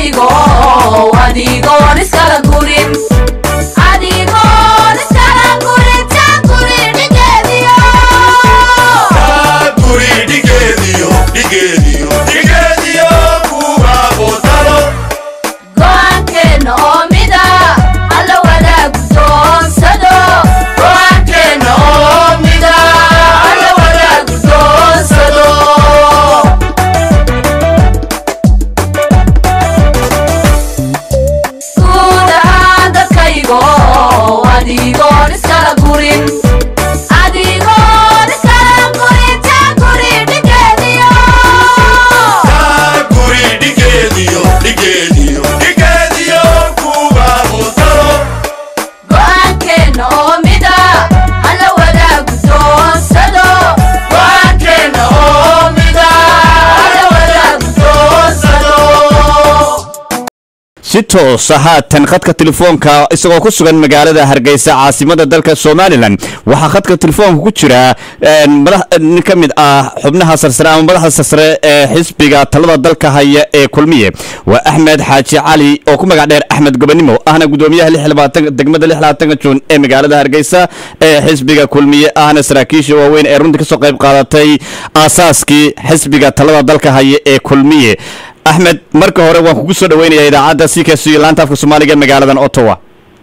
dalkaygo adigoon iskala gurin adigoon iskala gurin taa guri dhigeediyo guri dhigeediyo dhigeediyo dhigeediyo kuwa bootalo go'aankeenna oo mida alla wadaagu doonsado go'aankeenna oo mida alla wadaagu doonsado guud ahaan dadkaygo adigoon iskala gurin adigoon iskala gurin taa guri dhigeediyo guri dhigeediyo dhigeediyo dhigeediyo kuwa bootalo go'aankeenna oo mida alla wadaagu doonsado go'aankeenna oo mida alla wadaagu doonsado si toosa haatan khadka telefoonka isagoo ku sugan magaalada hargeysa caasimada dalka somalilan waxaa khadka telefoonka ku jira madax nin ka mid ah xubnaha sarsare ama madaxda sarsare ee xisbiga talada dalka haya ee kulmiye waa axmed xaaji cali oo ku magac dheer axmed gobanimo ahna gudoomiyaha degmada lixlaatanka juun ee magaalada hargeysa ee xisbiga kulmiye ahna saraakiisha waaweyn ee runtii kasoo qayb qaadatay aasaaskii xisbiga talada dalka haya ee kulmiye axmed marka hore waan kugu soo dhaweynayaa idaacadda c k c laanta afka soomaaliga magaaladan ottawa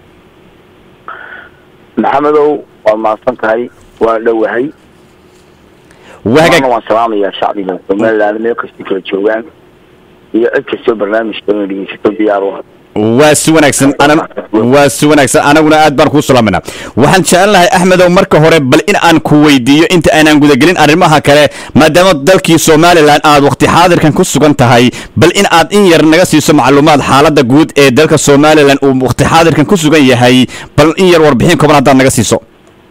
maxamedow waad mahadsan tahay waan dhowahay wahagaag waana waan salaamayaa shacbiga somaliland meel kastay kala joogaan iyo cid kastoo barnaamijka inay dhegeysato diyaar u ah waa si wanaagsan anan waa si wanaagsan anaguna aad baan kuu salaaminaa waxaan jeclan lahay axmedow marka hore bal in aan ku weydiiyo inta aanan gudagelin arrimaha kale maadaama dalkii somalilan aad waqti xaadirkan ku sugan tahay bal in aad in yar naga siiso macluumaad xaaladda guud ee dalka somalilan uu waqti xaadirkan ku sugan yahay bal in yar warbixin kooban haddaad naga siiso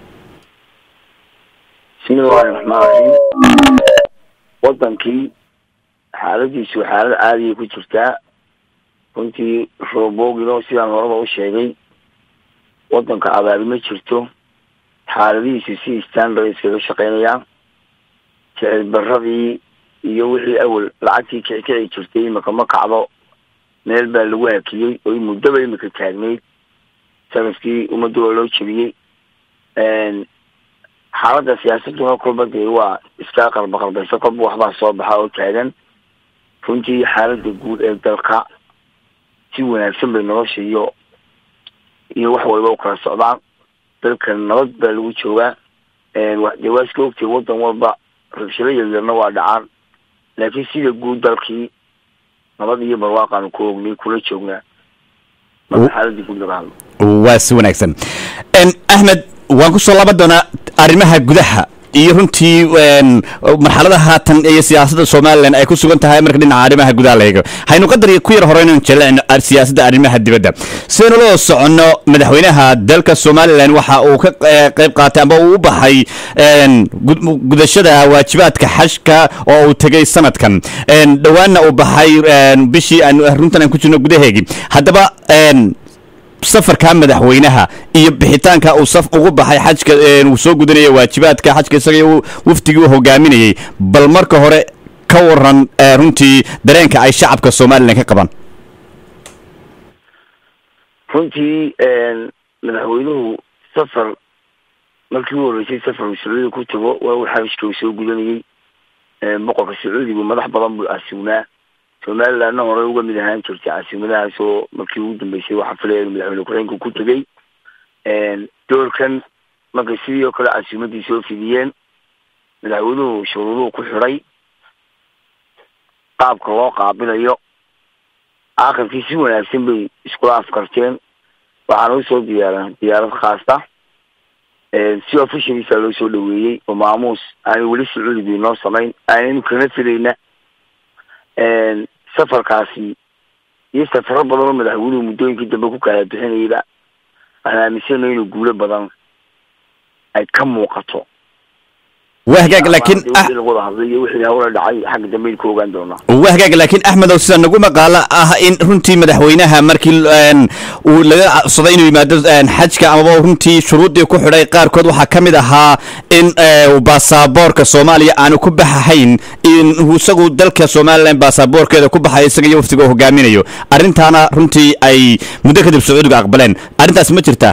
bismillahi raxmaan raxiim wadankii xaaladiisu xaalad caadiya ku jirtaa runtii roobogino sidaan horeba u sheegay wadanka abaari ma jirto xaaladihiisu si standard iskaga shaqeynayaan jecel baradii iyo wixii awel lacagtii kicikici jirtay imika ma kacdo meel baa lagu hakiyey oy muddaba imika taagnayd sanadkii ummadda waa loo jebiyey xaaladda siyaasaduna kolba dee waa iska qalba qalbaysa kolba waxbaa soo baxa oo taagan runtii xaaladda guud ee dalka si wanaagsan bay nolosha iyo iyo wax waliba u kala socdaan dalka nabad baa lagu joogaa dee waa iska ogtay wadan walba rabshado yaryarna waa dhacaan laakiin sida guud dalkii nabad iyo barwaaqaanu ku ognay kula joognaa marka xaaladii guud laga hadlo waa si wanaagsan axmed waan ku soo laaban doonaa arrimaha gudaha iyo runtii marxalada haatan iyo siyaasadda somalilan ay ku sugan tahay marka dhinaca arrimaha gudaha la eego haynu qadar ku yar hore inaynu jeclacno siyaasadda arrimaha dibadda sidaynu loo soconno madaxweynaha dalka somalilan waxa uu ka qayb qaatay amba uu u baxay gudashada waajibaadka xashka oo uu tegay sanadkan dhowaanna uu baxay bishii aan runtan aan ku jirno gudaheegii haddaba safarka madaxweynaha iyo bixitaanka uu saf ugu baxay xajka uu soo gudanaya waajibaadka xajka isaga waftigii u hogaaminayay bal marka hore ka waran runtii dareenka ay shacabka somalilan ka qabaan runtii madaxweynuhu safar markii u horreysay safar uu sacuudiga ku tago waa uu xabishka uu soo gudanayey boqorka sacuudigu madax badan buu casuunaa somalilandna hore uga mid ahaan jirtay caasimadahaas oo markii ugu dambeysay waxaa filaya inu madaxweyne ku-xeenka ku tegey doorkan markay sidii oo kale casuumadii soo fidiyeen madaxweynuhu shuruuduhu ku xidhay qaabka loo qaabilayo aakhirkii si wanaagsan bay iskula afkarteen waxaana usoo diyaaran diyaarad khaasta si officialisa loo soo dhaweeyey oo maamuus aanay weli sacuudigu inoo samayn aanaynu kana filayna safarkaasi iyo safaro badan oo madaxweynuhu muddooyinkii dambe ku kala bixinayaba aan aaminsana inuu guulo badan ay ka muuqato waa hagaag laakiin ah- wixii lagu wada hadlay iyo wixii hawla dhacay xagga dambe ku ogaan doonaa waa hagaag laakiin axmedow sida nagu maqaalo ah in runtii madaxweynaha markii een, uu laga codsaday inuu yimaado een, xajka amaba runtii shuruuddii ku xidhay qaarkood waxaa ka mid ahaa in ee, baasaboorka soomaaliya aanu ku baxahayn in uu isagu dalka somalilan baasaboorkeeda ku baxayo isaga iyo waftiga uu hogaaminayo arrintaana runtii ay muddo kadib sacuudiga aqbaleen arrintaas ma jirtaa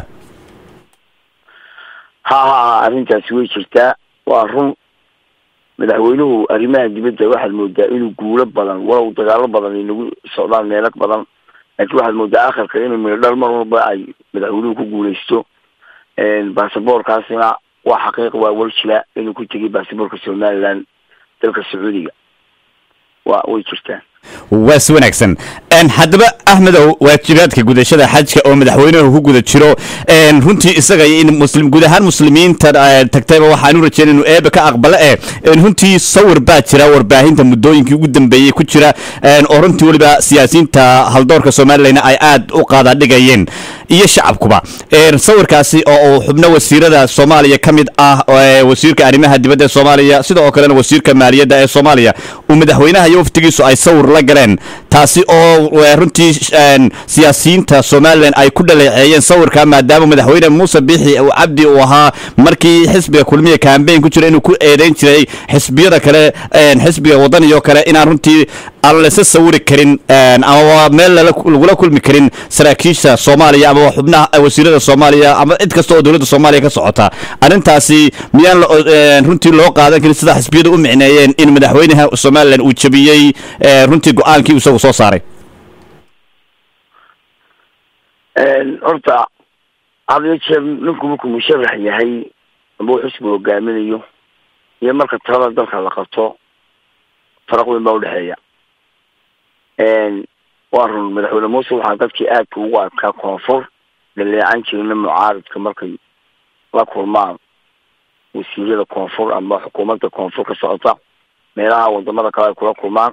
ha ha ha arrintaasi way jirtaa waa run madaxweynuhu arrimaha dibadda waxaad moodaa inuu guulo badan walow dagaalo badan ay nagu socdaan meelo badan laakiin waxaad moodaa akharka inuu midhodhal mar walba ay madaxweynuhu ku guuleysto baasaboorkaasina waa xaqiiq waa waljila inuu ku tegay baasaboorka somaliland dalka sacuudiga waa way jirtaa waa si wanaagsan Een, haddaba axmedow waajibaadka gudashada xajka oo madaxweynuhu ku guda jiro een, runtii isaga in muslim guud ahaan muslimiinta eh, tagtayba waxaanu rajeyn inuu eeba ka aqbalo eh een, runtii sawir baa jira warbaahinta muddooyinkii ugu dambeeyey ku jira een, oo runtii weliba siyaasiyiinta haldoorka somalilan ay aad u qaadadhigayeen iyo shacabkuba Een, sawirkaasi oo uu xubno wasiirada soomaaliya ka mid ah oo, eh, wasiirka arrimaha dibadda ee soomaaliya sidoo kalena wasiirka maaliyadda ee soomaaliya uu madaxweynaha iyo waftigiisu ay sawir la galeen taasi oo eh, runtii een, siyaasiyiinta somalilan ay ku dhaleeceeyeen sawirka maadaama madaxweyne muuse biixi uu cabdi uu ahaa markii xisbiga kulmiya kambeyn ku jira inuu ku eedeyn jiray xisbiyada kale een, xisbiga wadaniyo kale inaan runtii aan lasa sawiri karin een, ama meel lala- lagula kulmi karin saraakiisha soomaaliya ama xubnaha wasiirada soomaaliya ama cid kasta oo dowladda soomaaliya ka socota arrintaasi miyaan la- een, runtii loo qaadan karin sida xisbiyadu u micneeyeen in madaxweynaha somalilan uu jabiyey ee, runtii go-aankii uu isagu soo saaray horta had iyo jeer ninku markuu musharax yahay amba uu xisbi hogaaminayo iyo marka talada dalka la qabto faraq weyn baa udhexeeya waa run madaxweyne muuse waxaa dadkii aadka ugu adkaa koonfur dhaleecan jirina mucaaridka markay la kulmaan wasiirada koonfur ama xukuumadda koonfur ka socota meelaha wadamada kale ay kula kulmaan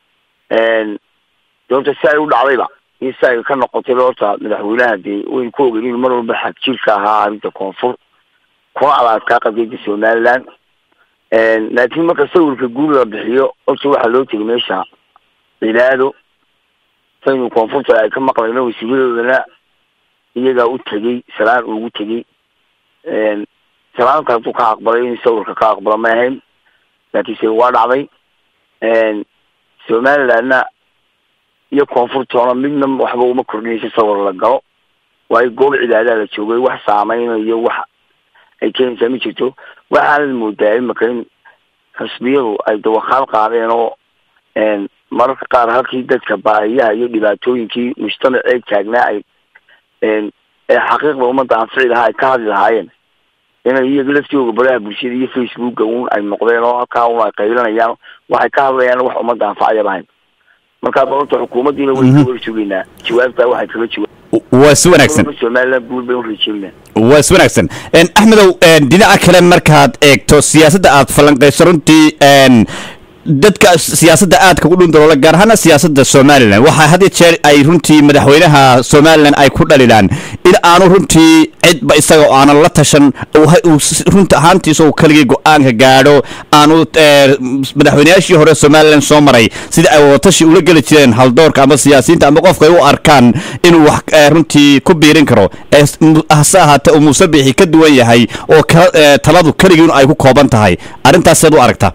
de horta si ay u dhacdayba iyo si ay ka noqotayba horta madaxweynaha dee waynu ku ogeyn inuu mar walba xag jirka ahaa arrinta koonfur kuna alaadkaa qadiyada somaliland laakiin marka sawirka guud la bixiyo horta waxaa loo tegay meesha cibaado saynu koonfurta ay ka maqlayno wasiiradoodana iyagaa u tegey salaan ugu tegey salaanta hadduu ka aqbalay in sawirka ka aqbalo ma ahayn laakiinse waa dhacday somalilandna iyo koonfurtoona midna waxba uma kordhinaysa sawir la galo waayo goob cibaadaa la joogay wax saameynayo wax ay keenaysaa ma jirto waxaanad moodaa imaka in xisbiyadu ay dawaqaal qaadeen oo mararka qaar halkii dadka baahiyaha iyo dhibaatooyinkii mujtamacee taagnaa ay ee xaqiiqda ummadda anfici lahaa ay ka hadli lahaayeen inay iyaga laftigooga baraha bulshada iyo facebooka un ay noqdeen oo halkaa un ay qaylanayaan waxay ka hadlayaan wax ummadda anfacayaba ahayn markaa balorta xukuumaddiina waynu ka war sugaynaa jawaabtaa waxay kaga jawaab waa si wanaagsan somaliland guul bay u rajeynaa waa si wanaagsan Een, axmedow een, dhinaca kale markaad eegto siyaasadda aad falanqayso runtii een, dadka siyaasadda aadka u dhundaloola gaar ahaana siyaasadda somalilan waxaa had iyo jeer ay runtii madaxweynaha somalilan ay ku dhalilaan in aanu runtii cidba isaga oo aanan la tashan uu ha- uu s- runta ahaantiisa uu keligii go-aanka gaadho aanu ee, madaxweynayaashii hore somalilan soo maray sida ay wadatashi ula geli jireen haldoorka ama siyaasiyiinta ama qofka ay u arkaan inuu wax ee, runtii ku biirin karo ee s- mu- hase ahaatee uu muuse biixi ka duwan yahay oo kala- ee, taladu keligii ay ku kooban tahay arrintaaseed u aragtaa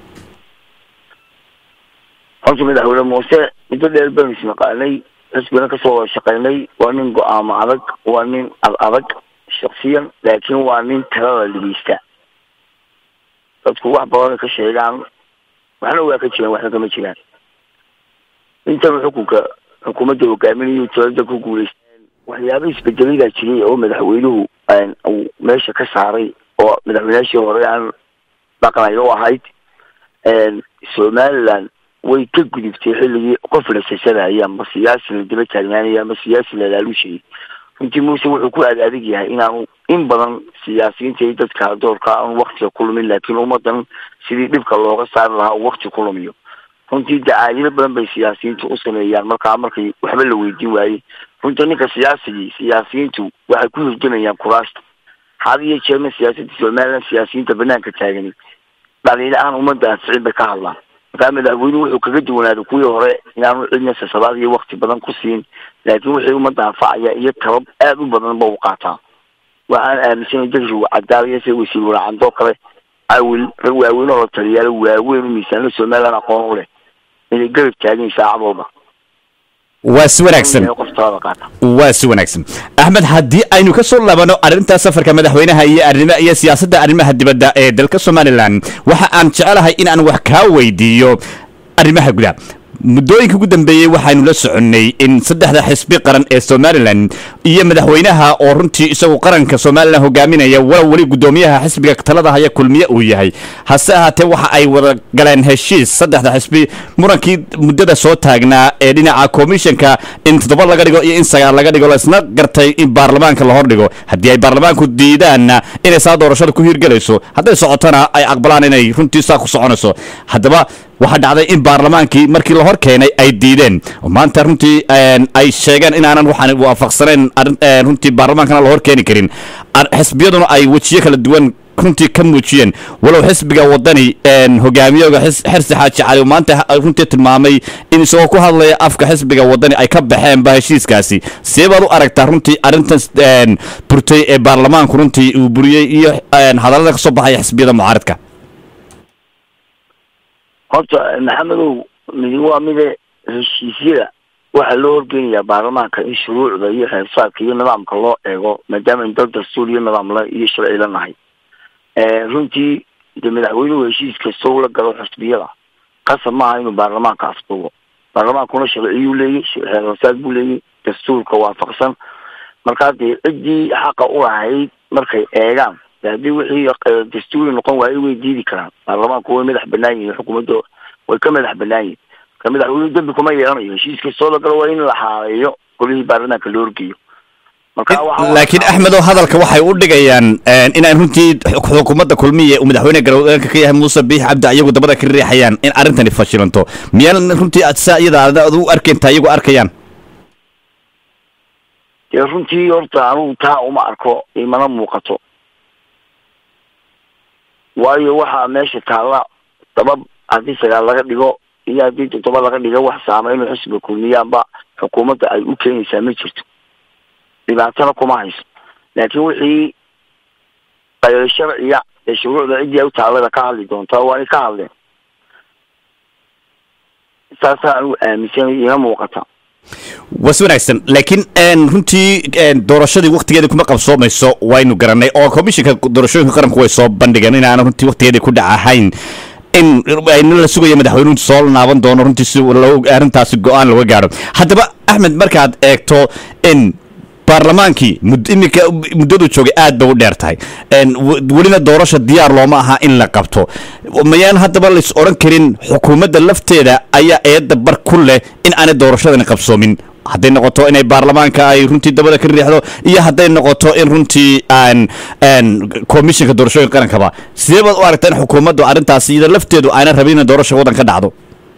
horta madaxweyne muuse muddo dheer baynu isnaqaanay xisbina kasoo wada shaqaynay waa nin go-aamo adag waa nin ad adag shaksiyan laakiin waa nin talada dhegeysta dadku wax badan ka sheegaan waxna waa ka jiraan waxna kama jiraan intaba xukunka xukuumadda hogaaminayo talada ku guuleysteen waxyaaba isbedeladaa jiray oo madaxweynuhu uu meesha ka saaray oo madaxweynaashii hore aan dhaqnayo u ahayd somaliland way ka gudubtay xilligii qof la sasadaya ama siyaasi la daba taagnaanaya ama siyaasi la laalushayay runtii muuse wuxuu ku aad adag yahay inaanu in badan siyaasiyiinta iyo dadka haldoorka aanu waktiga ku lumin laakiin ummadan sidii dhibka looga saari lahaa uu wakti ku lumiyo runtii dacaayado badan bay siyaasiyiintu u sameeyaan markaa markay waxba la weydiin waayey runtii ninka siyaasigii siyaasiyiintu waxay ku hirgelayaan kuraasta had iyo jeerna siyaasadda somaliland siyaasiyiinta banaanka taagani dhaliilo aan ummadda anficin bay ka hadlaan markaa madaxweynuhu wuxuu kaga duwanaaday kuwii hore inaanu cidna sasabaad iyo wakti badan ku siin laakiin wixii ummadda anfacaya iyo tabab aada u badan ba u qaataa waxaan aaminsanay dadkiisu cadaalaya sida wasiir walaacandoo kale awil rag waaweyn oo la taliyaalo waaweyn u miisaanla somaliland aqoon u leh inay garab taagin saacad walba waa si wanaagsan qoftaada qaata waa si wanaagsan axmed haddii aynu ka soo laabano arrinta safarka madaxweynaha iyo arrimaha iyo siyaasadda arrimaha dibadda ee dalka somalilan waxa aan jecelahay in aan wax kaa weydiiyo arrimaha gudaha muddooyinka ugu dambeeyey waxaynu la soconnay in saddexda xisbi qaran ee somalilan iyo madaxweynaha oo runtii isagu qaranka somalilan hogaaminaya walow weli guddoomiyaha xisbiga talada haya kulmiye uu yahay hase ahaatee waxa ay wada galeen heshiis saddexda xisbi murankii muddada soo taagnaa ee dhinaca komishanka in toddoba laga dhigo iyo in sagaal laga dhigo laisna gartay in baarlamaanka la hordhigo haddii ay baarlamaanku diidaanna inay saa doorashada ku hirgelayso hadday socotona ay aqbalaan inay runtii saa ku soconayso haddaba waxaa dhacday in baarlamaankii markii la hor keenay ay diideen oo maanta runtii ay sheegeen inaanan waxaan waafaqsanayn runtii baarlamaankana la hor keeni karin xisbiyaduna ay wejiyo kala duwan runtii ka muujiyeen walow xisbiga wadani hogaamiyooga xirsi xaaji cali uu maanta runtii tilmaamay in isagoo ku hadlaya afka xisbiga wadani ay ka baxeenba heshiiskaasi see baad u aragtaa runtii arrintan burtay ee baarlamaanku runtii uu buriyey iyo hadallada ka soo baxaya xisbiyada mucaaradka horta maxamedow midi waa mide heshiisyada waxaa loo horgeynayaa baarlamaanka in shuruucda iyo xeersaadka iyo nidaamka loo eego maadaama in dal dastuur iyo nidaamla iyo sharci la nahay runtii de madaxweynuhu heshiis kasta ula galo xusbiyada qasab maaha inuu baarlamaanka afduubo baarlamaankuna sharciyuu leeyay xeersaad buu leeyay dastuurka waafaqsan markaa dee ciddii xaqa u lahayd markay eegaan haddii wixii dastuuri noqon waayo way diidi karaan baarlamaanku way madax banaan yihin xukuumadda way ka madax banaan yihin marka madaxweynuhu dembi kuma yeelanayo heshiis kastoo la galo waa in la xaaleeyo golihii baarlamaanka loo horgeeyo marka laakiin axmedow hadalka waxay u dhigayaan inaan runtii xukuumadda kulmiye uu madaxweyne garoweanka ka yahay muuse biix cabdi iyagu dabada ka riixayaan in arrintani fashilanto miyaan runtii saa iyada ad u arkayntaa iyagu arkayaan dee runtii horta anugu taa uma arko imana muuqato waayo waxaa meesha taalla dabab haddii sagaal laga dhigo iyo haddii toddoba laga dhigo wax saameyno xisbiga kulmiyaanba xukuumadda ay u keenaysaa ma jirto dhibaatana kuma hayso laakiin wixii qaylo sharciya ee shuruucda ciddii ay u taallada ka hadli doontaa waa inay ka hadleen saasaa anugu aaminsanay ima muuqata was wanaagsan laakiin runtii doorashadii waktigeedii kuma qabsoomayso waynu garanay oo komishinka doorashooyinka qaranku way soo bandhigeen inaana runtii waktigeedii ku dhac ahayn in ayna la sugayo madaxweynuhu soo naaban doono runtii si arrintaasi go-aan laga gaadho haddaba axmed markaad eegto in baarlamaankii iminka muddadu joogay aad bay u dheer tahay welina doorasha diyaar looma aha in la qabto mayaan haddaba lais odhan karin xukuumadda lafteeda ayaa eedda bar ku leh in aanay doorashadani qabsoomin hadday noqoto inay baarlamaanka ay runtii dabada ka riixdo iyo hadday noqoto in runtii aan komishinka doorashooyinka qarankaba sidee baad u aragtaa in xukuumaddu arrintaasi iyada lafteedu ayna rabin inay doorasha waddan ka dhacdo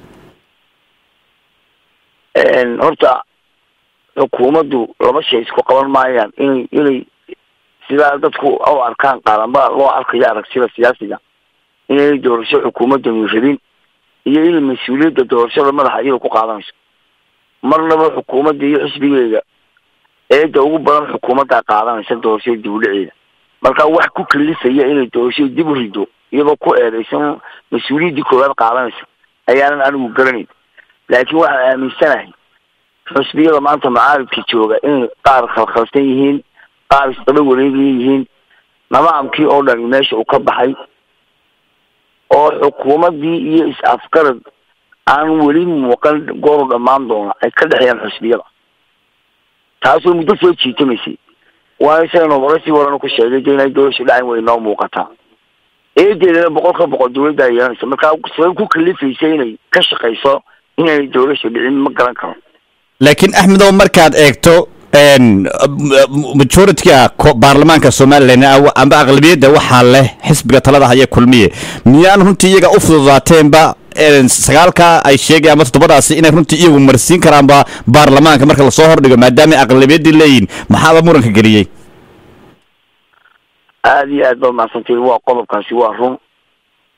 horta xukuumaddu laba shay isku qaban maayaan inay inay sidaa dadku u arkaan qaadanba loo arkayo aragsida siyaasiga inay doorasho xukuumaddanu rabin iyo inay mas-uuliyadda doorashada madaxa iyada ku qaadanayso marnaba xukuumadda iyo xisbigeeda eedda ugu badan xukuumaddaa qaadanaysa doorashada dib u dhaceeda marka wax ku kalifaya inay doorashada dib u rido iyadoo ku eedaysan mas-uuliyaddii koowaad qaadanaysa ayaanan anigu garanayn laakiin waxaan aaminsanahay xusbiyada maanta macaaridka jooga inay qaar khalkhalsan yihiin qaar isdaba wareegaya yihiin nidaamkii oo dhani meesha uu ka baxay oo xukuumaddii iyo is-afgarad aan weli muuqan gooru dhammaan doona ay ka dhexeeyaan xusbiyada taasoo muddo soo jiitamaysay waa isagana horasii warana ku sheegay de inay doorasha dhacan way noo muuqataa eedeedana boqol ka boqol dawladdaa yeelanaysa markaa sabab ku kalifaysa inay ka shaqayso inay doorasha dhicin ma garan karo laakiin axmedow markaad eegto majorityka baarlamaanka somalilan amba aqlabiyadda waxaa leh xisbiga talada haya kulmiye miyaan runtii iyaga u fududaateenba sagaalka ay sheegay ama toddobadaasi inay runtii iyagu marsiin karaanba baarlamaanka marka lasoo hordhigo maadaama aqlabiyaddii leeyihin maxaaba muranka geliyey aada iyo aad baad mahadsantiin waa qodobkaasi waa run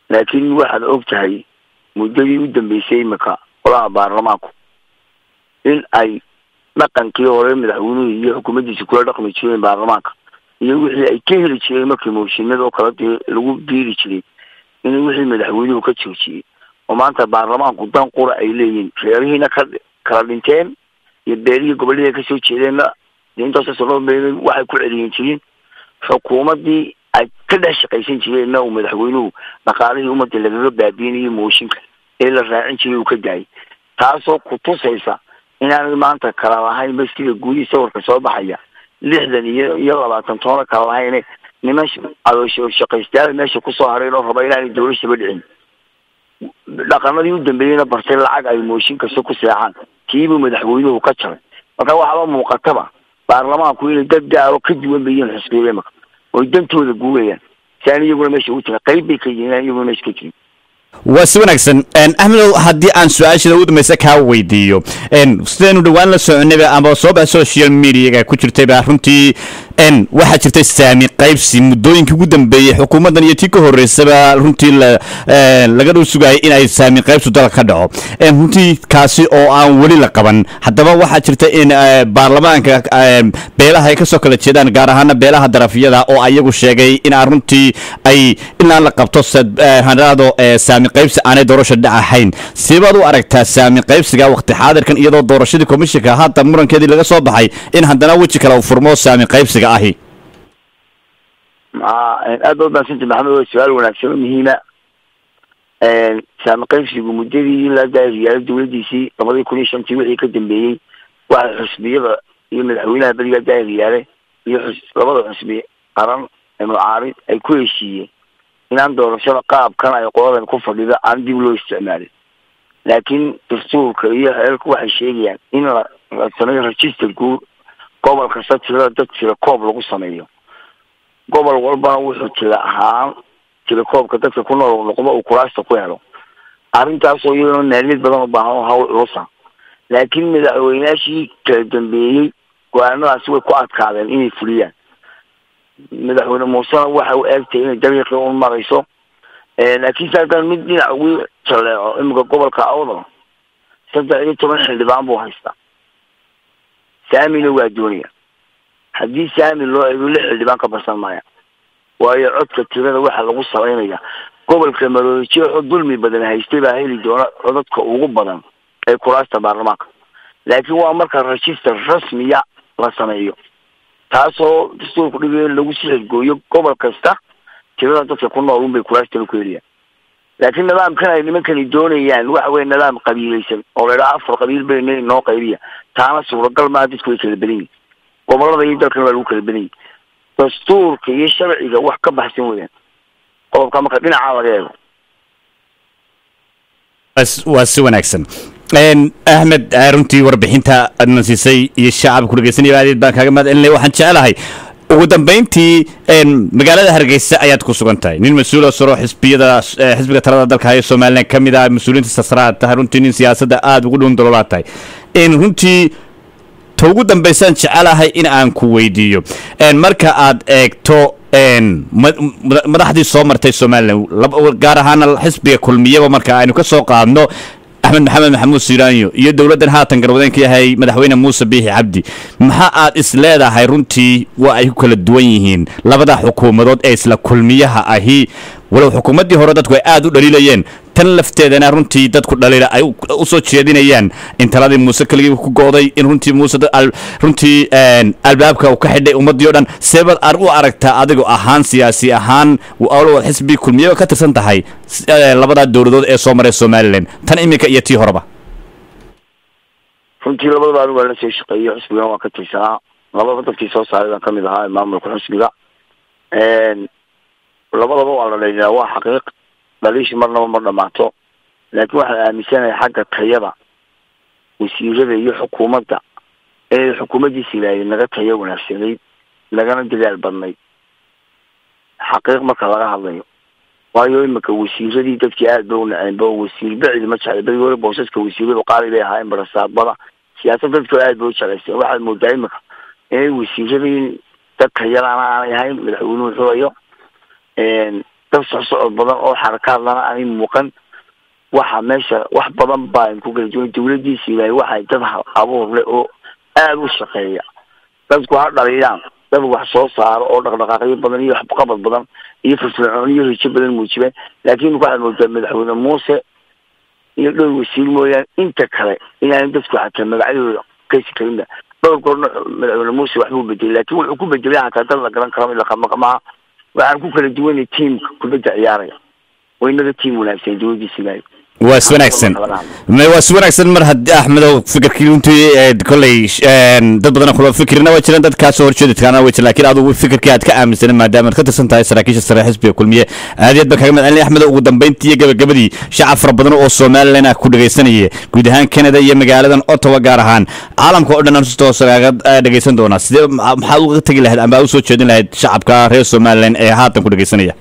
laakiin waxaad og tahay muddadii u dambeysay imika golaha baarlamaanku in ay dhaqankii hore madaxweynuhu iyo xukuumaddiisa kula dhaqmi jireen baarlamaanka iyo wixii ay ka heli jireen markii mooshinada oo kale dee lagu biiri jiray in wixii madaxweynuhu ka joojiyey oo maanta baarlamaanku dan qura ay leeyihiin reerihiina ka kala dhinteen iyo beelihii gobollihii ay kasoo jeedeenna dee intaasoo loo beelay waxay ku celiyin jireen xukuumaddii ay ka dhex shaqaysan jireenna uu madaxweynuhu dhaqaalihii ummadda lagaga baabiinayay mooshinka ee la raacin jiray uu ka daayay taasoo ku tusaysa inaanay maanta kala lahayn maskiga guudihii sawirka soo baxaya lixdan iyo iyo labaatan toona kala lahayne niman adoosho shaqaystayaal meesha kusoo hareen oo raba inaanay dawlashaba dhicin dhaqanadii u dambeeyeyna bartay lacag ay mooshin kasta ku seexaan kiibuu madaxweynuhu ka jaray marka waxaaba muuqataba baarlamaanku inay dad gaaro ka duwan bayiin xisbiga imika oy dantooda guurayaan si aan iyaguna meesha ugu jirin qayb bay ka yihiin aan iyaguna meesha ka jirin waa si wanaagsan axmedow haddii aan su-aashada ugu dambaysa kaa weydiiyo sidaynu dhowaan la soconayba ama soo baxa social mediaga ku jirtayba runtii waxaa jirtay saami qaybsi muddooyinkii ugu dambeeyey xukuumaddan iyo tii ka horeysaba runtii laga dhow sugayay in ay saami qaybsu dalka ka dhaco runtii kaasi oo aan weli la qaban haddaba waxaa jirta in baarlamaanka beelaha ay kasoo kala jeedaan gaar ahaana beelaha darafyada oo ayagu sheegay in aan runtii ay inaan la qabto hanado saami qaybsi aanay doorasha dhacahayn sibaad u aragtaa saami qaybsiga waqti xaadirkan iyadoo doorashadii komishinka haatan murankeedii laga soo baxay in haddana weji kale uu furmo saami qaybsiga ahi ma aad ba umahadsanta maxamed waa su-aal wanaagsan oo muhiima saami qaybsigu muddadii la daariyaalo dawladdiisii labadii kun iyo shantii wixii ka dambeeyey waxa xusbiyada iyo madaxweynaha beriga daariyaale iyo xus labada xusbi qaran ee mucaarid ay ku heshiiyeen inaan doorashada qaabkan ay qoladan ku fadhida aan dib loo isticmaalin laakiin dastuurka iyo xeerku waxay sheegayaan in la la sameeyo register guud gobol kasta tirada dad tira koob lagu sameeyo gobol walbana wuxuu tira ahaan tira koobka dadka ku nool noqdo uu kuraasta ku helo arrintaasoo iyadoo maaliyad badan u baahan oo hawl culusa laakiin madaxweynaashii kala dambeeyey go-aanadaasi way ku adkaadeen inay fuliyaan madaxweyne muusena waxa u eegtay inay dariiqii un marayso laakiin se haddaan mid dhinac ugu jaleeco imika gobolka awdal saddex iyo toban xildhibaan buu haystaa saamina waa doonaya haddii saami loo eego lix xildhibaan ka barsan maaya waayo codka tirada waxaa lagu salaynaya gobolka maroodijeexo dulmi badan haystay baa heli doona codadka ugu badan ee kuraasta baarlamaanka laakiin waa marka register rasmiya la sameeyo taasoo dastuurku dhigayo in lagu sixirgooyo gobol kasta tirada dadka ku nool unbay kuraastana ku heliyaan laakiin nidaamkan ay nimankani doonayaan waxa weye nidaam qabiilaysan oo la idhaha afar qabiil bayna inoo qaybiya taana suuragal maa dadku way kala badan yihin gobolada iyo dalkan waa lagu kala badan yihin dastuurka iyo sharciga wax ka baxsan weyaan qodobka marka dhinacaa laga eego waa si wanaagsan axmed runtii warbixinta adna siisay iyo shacabku dhegeysanaya adeed baan kaaga mahad celinaya waxaan jecelahay ugu dambeyntii magaalada hargeysa ayaad ku sugan tahay nin mas-uula saro xisbiyada xisbiga talada dalka hayo somalilan ka mid ah mas-uuliyiinta sasraad tahay runtii nin siyaasadda aada ugu dhowun daloolaa tahay runtii ta ugu dambeysaan jecelahay in aan ku weydiiyo marka aad eegto madaxdii soo martay somalilan gaar ahaana xisbiga kulmiyaba marka aynu ka soo qaadno axmed maxamed maxamuud siiraanyo iyo dowladdan haatan garwadeen ka yahay madaxweyne muuse biixi cabdi maxaa aad is leedahay runtii waa ay ku kala duwan yihiin labada xukuumadood ee isla kulmiyaha ahi walow xukuumaddii hore dadku ay aada u dhaliilayeen tan lafteedana runtii dadku dhaliila ay u soo jeedinayaan in taladii muuse keligii ku go'day in runtii muuse runtii albaabka uu ka xidhay ummaddii o dhan seebaad ar u aragtaa adigo ahaan siyaasi ahaan walow xisbi kulmiyaba ka tirsan tahay labadaa dowladood ee soo maray somalilan tan iminka iyo tii horeba runtii labadaba anigu waa la soo shaqeeyo xisbigan waa ka tirsanaa labadaba dadkii soo saaray baan kamid ahaa maamulka xisbiga labadaba waa la dhaliilaa waa xaqiiq dhaliishi marnaba ma dhamaato laakiin waxaan aaminsanahay xagga tayada wasiirada iyo xukuumadda inay xukuumaddiisi ilaahay naga tayo wanaagsanayd lagana dadaal badnayd xaqiiq marka laga hadlayo waayo imika wasiiradii dadkii aad ba u naceenba wasiir bacdi ma jeclay badi weli boosaska wasiiradu qaali bay ahaayeen barasaabada siyaasad dadka aad ba u jeclayseen waxaad moodaa imika inay wasiiradii dadka yalaana aanay ahayn madaxweynuhu xulayo dad socsocod badan oo xarakaadlana aanay muuqan waxa meesha wax badan baan ku kala duwan dawladiisa ilaahay waxay dad hal abuur leh oo aada u shaqeeya dadku ha dhaliyaan dad wax soo saaro oo dhaqdhaqaaqyo badan iyo waxqabad badan iyo firfircoon iyo rijo badan muujibeen laakiin waxaad moodaa madaxweyne muuse iyo dhowr wasiir mooyaane inta kale inaan dadku xataa magacyadooda kasi karinba dhowr goorna madaxweyne muuse waxbuu bedelay laakiin wuxuu ku bedelay xataa dad la garan karo laqamaqmaa waxaan ku kala duwanay tiamka kubadda ciyaaraya waa inaga tiam wanaagsan dawladiisa ilaahay waa is wanaagsan Ma- waa is wanaagsan mar haddii axmedow fikirkii runtii ee kolley een, dad badan kula fikirna waa jiraan dad kaasoo horjeedadkaana way jiraan laakiin adigu fikirkii aad ka aaminsanen maadaama aad ka tirsan tahay saraakiisha sare xisbiga kulmiye aad iyo aad baan kaga mahadcelinaya axmedow ugu dambeyntii iyo gabagabadii shacab fara badan oo somalilan ah ku dhegaysanaya guud ahaan canada iyo magaaladan ottawa gaar ahaan caalamka oo dhan aan si toos kaaga eh, dhegaysan doonaa sidee ma- maxaad uga tegi lahayd amba usoo jeedin lahayd shacabka reer somalilan ee haatan ku dhegaysanaya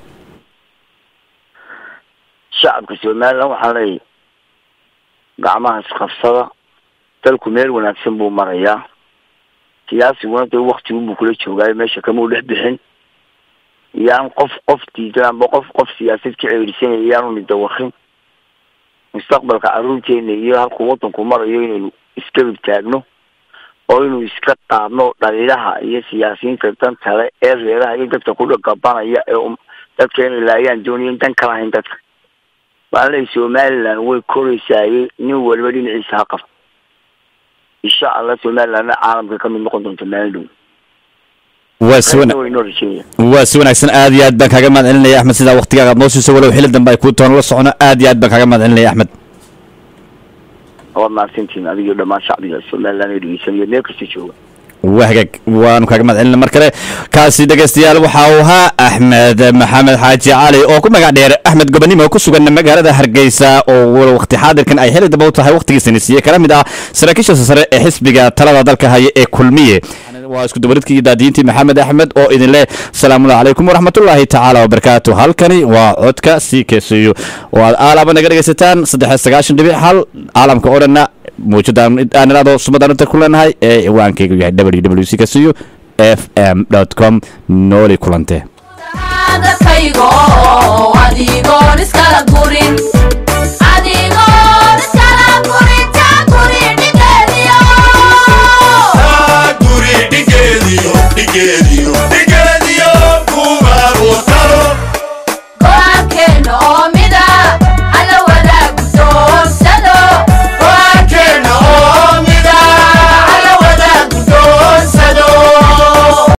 shacabka somalilan waxaa leeyahy gacmaha isqabsada dalku meel wanaagsan buu marayaa siyaasiguna dee waktigu buu kula joogaayo meesha kamau dhex bixin yaan qof qof diidan amba qof qof siyaasad ka ceerisanaya yaanu nidawakin mustaqbalka caruurteena iyo halkuu wadanku marayo inaynu iskabib taagno oo inuu iska qaadno dhaliilaha iyo siyaasiyiinta danta le ee reeraha iyo dadka ku dhagabanaya ee um- dadka inay laayaan doonayan dan kala hayn dadka waxaan leeyahy somaliland way koreysaaye nin waliba dhinaciisa ha qabto insha allah somalilandna caalamka kamid noqon doonta maalin dhow waa is wana- Qaybna way inoo rajeeya waa si wanaagsan aad iyo aad baan kaaga mahad celinaya axmed sidaa waktigaaga aad noo siiso walow xili dambe ay kuu toona la socono aad iyo aad baan kaaga mahad celinaya axmed waad mahadsantihiin adiga iyo dhammaan shacbiga somaliland ee dhegeysanaya meel kasta jooga waa hagaag waanu kaaga mahad celina mar kale kaasi dhegaystayaal waxa uu ahaa axmed maxamed xaaji cali oo ku magac dheer axmed gobonimo oo ku sugan magaalada hargeysa oo waqti xaadirkan ay xili dambe u tahay waqtigiisani siiye kala mid ah saraakiisha sare ee xisbiga talada dalka haya ee kulmiye waa isku dabaridkii iyo daadiintii maxamed axmed oo idin leh salaamu calaykum waraxmatullaahi tacaala wabarakaatu halkani waa codka sii keeseeyo oo aad aalaaba naga dhegaysataan saddex sagaashan dhibic hal caalamka oo dhanna muujadaan aan iraado sumadaan inta ku leenahay ee ciwaankaygu yahay ww c kasiyo f m com nooli kulante dadkaygo adigoon iskala gurin